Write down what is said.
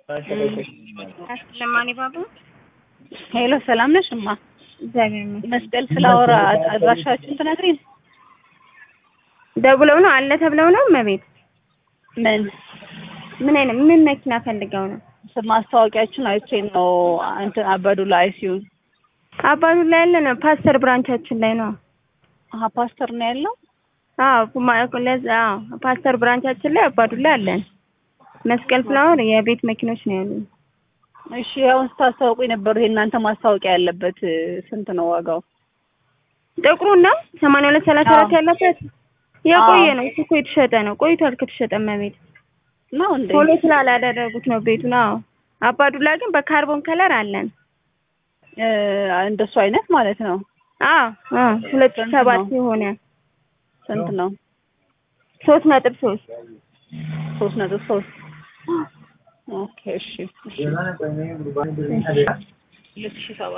ለማን ባቡ ሄሎ ሰላም ነሽ እማ? እግዚአብሔር ይመስገን። መስቀል ፍላወር አድራሻችሁን ትነግሪኝ? ደውለው ነው አለ ተብለው ነው እመቤት። ምን ምን አይነት ምን መኪና ፈልገው ነው? ማስታወቂያችሁን አይቼ ነው እንትን አበዱ ላይ ሲሆን አባዱ ላይ ያለ ነው ፓስተር ብራንቻችን ላይ ነው። አሀ ፓስተር ነው ያለው። አዎ ማ- ለዛ አዎ ፓስተር ብራንቻችን ላይ አባዱ ላይ አለን። መስቀል ፍላወር የቤት መኪኖች ነው ያሉን። እሺ ያው ስታስታውቁ የነበሩ ይሄ እናንተ ማስታወቂያ ያለበት ስንት ነው ዋጋው? ጥቁሩን ነው ሰማንያ ሁለት ሰላሳ አራት አዎ። ያለበት የቆየ አዎ። ነው እሱ እኮ የተሸጠ ነው ቆይቷል ከተሸጠ እመቤት ነው እንዴ? ቶሎ ስላላደረጉት ነው ቤቱን አዎ አባዱላ ግን በካርቦን ከለር አለን እ እንደሱ አይነት ማለት ነው። አዎ አዎ ሁለት ሺህ ስንት ሰባት ነው? የሆነ ስንት ነው? ሶስት ነጥብ ሶስት ሶስት ነጥብ ሶስት ኦኬ እሺ እሺ ሁለት ሺህ ሰባት